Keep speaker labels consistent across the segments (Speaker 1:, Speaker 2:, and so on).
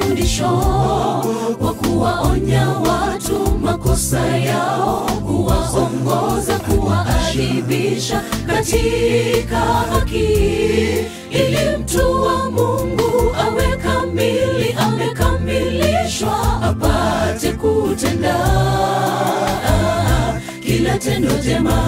Speaker 1: mafundisho kwa kuwaonya watu makosa yao, kuwaongoza, kuwaadhibisha katika haki, ili mtu wa Mungu awe kamili, amekamilishwa, apate kutenda kila tendo jema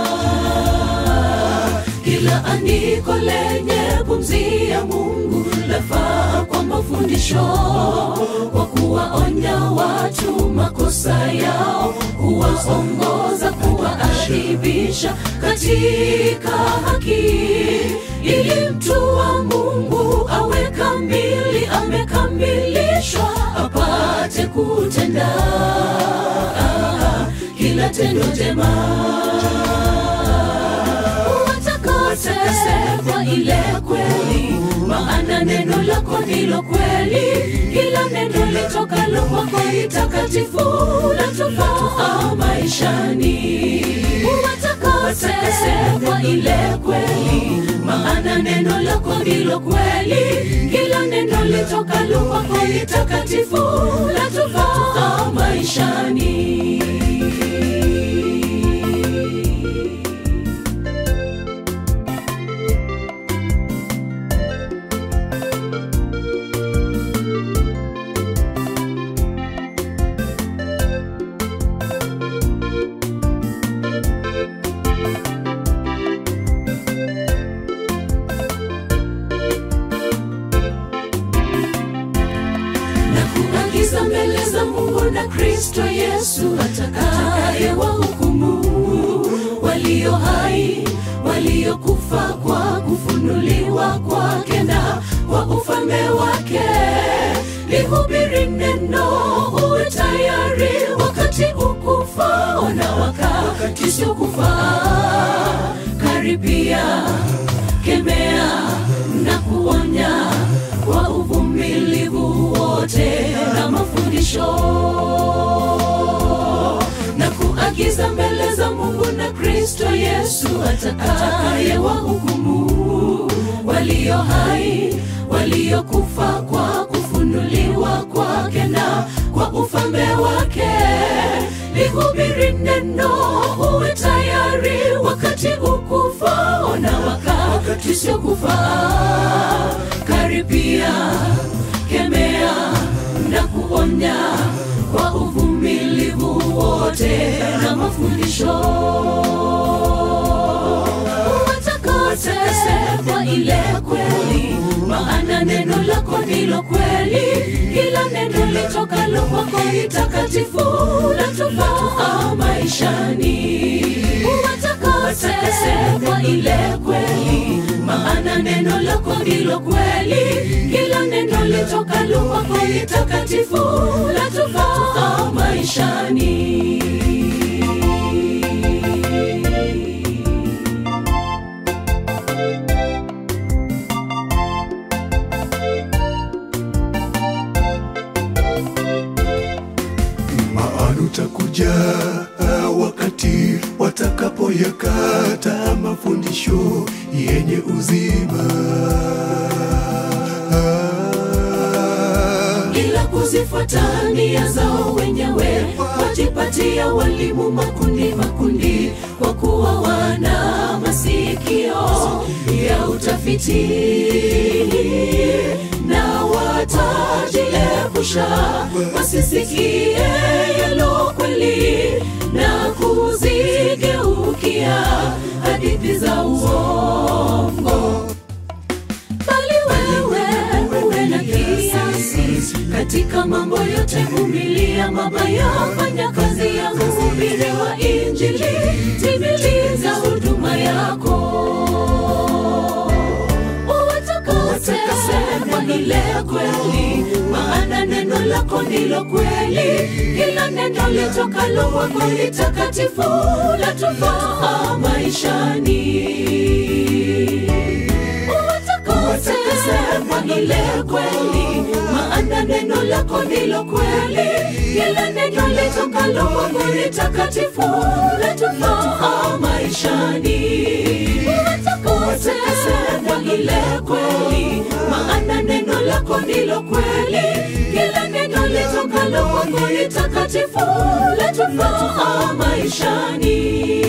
Speaker 1: kila andiko lenye pumzi ya Mungu lafaa kwa mafundisho, kwa kuwaonya watu makosa yao, kuwaongoza, kuwaadhibisha katika haki, ili mtu wa Mungu awe kamili, amekamilishwa, apate kutenda kila tendo jema watakase kwa ile kweli, maana neno lako ndilo kweli. Kila neno litokalo kwako ni takatifu, latufaa maishani. Watakase kwa ile kweli, maana neno lako ndilo kweli. Kila neno litokalo kwako ni takatifu, latufaa maishani. na kuagiza mbele za Mungu na Kristo Yesu atakaye wahukumu walio hai waliokufa kwa kufunuliwa kwake na kwa ufalme wake. Lihubiri neno, uwe tayari wakati ukufao na wakati usiokufaa. Karibia, kemea na kuonya kwa uvumilivu wote na mafundisho na kuagiza mbele za Mungu na Kristo Yesu atakaye wahukumu walio hai waliokufa kwa kufunuliwa kwake na kwa ufalme wake. Lihubiri neno, uwe tayari wakati ukufao na wakati usiokufaa. Karibia, kemea na kuonya kwa uvumilivu wote na mafundisho watakase kwa ile kweli, maana neno lako ndilo kweli. Kila neno litokalo kwako ni takatifu, latufaa maishani. Watakase kwa ile kweli, maana neno lako ndilo kweli. Kila neno litokalo kwako ni takatifu, latufaa maishani.
Speaker 2: maana utakuja wakati watakapoyakata mafundisho yenye uzima
Speaker 1: ila kuzifuata nia zao wenyewe, wajipatia walimu makundi makundi, kwa kuwa wana masikio ya utafiti na watajiepusha wasisikie yalo kweli na kuzigeukia hadithi za uongo bali wewe uwe na kiasi katika mambo yote, vumilia mabaya, fanya kazi ya mhubiri wa Injili, timiliza huduma yako. Uwatakase kwa ile kweli, maana neno lako ndilo kweli. Kila neno litokalo kwako ni takatifu, latufaa maishani uwatakase kwa ile kweli, maana neno lako ndilo kweli. Kila neno litokalo kwako ni takatifu, latufaa maishani. Uwatakase kwa ile kweli, maana neno lako ndilo kweli. litokalo kwako ni takatifu latufaa maishani